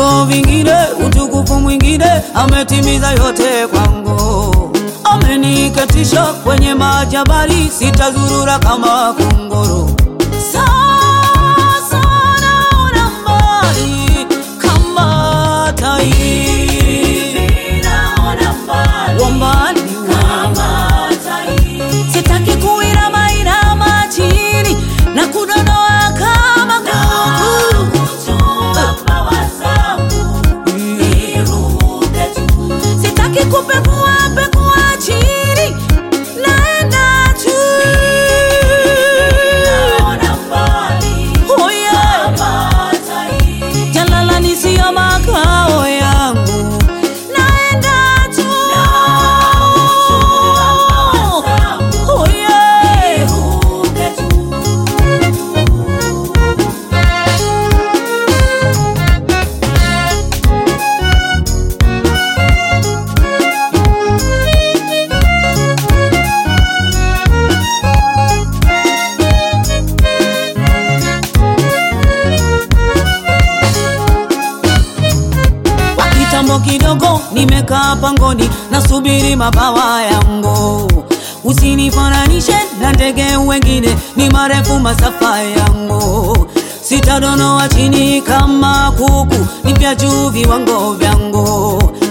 viwango vingine, utukufu mwingine, ametimiza yote kwangu. Ameniketisha kwenye majabali, sitazurura kama kunguru. Sasa naona mbali kama tai, wa mbali sitaki kuinama inama chini na kudonoa kama kuku. Sitaki kupekua pekua chini, naenda tu. Oh yeah. Jalalani siyo makao yangu, naenda tu. Oh yeah. Kwa kitambo kidogo nimekaa pangoni nasubiri mabawa yangu. Usinifananishe na ndege wengine, ni marefu masafa yangu. Sitadonoa chini kama kuku, ni vya juu viwango vyangu.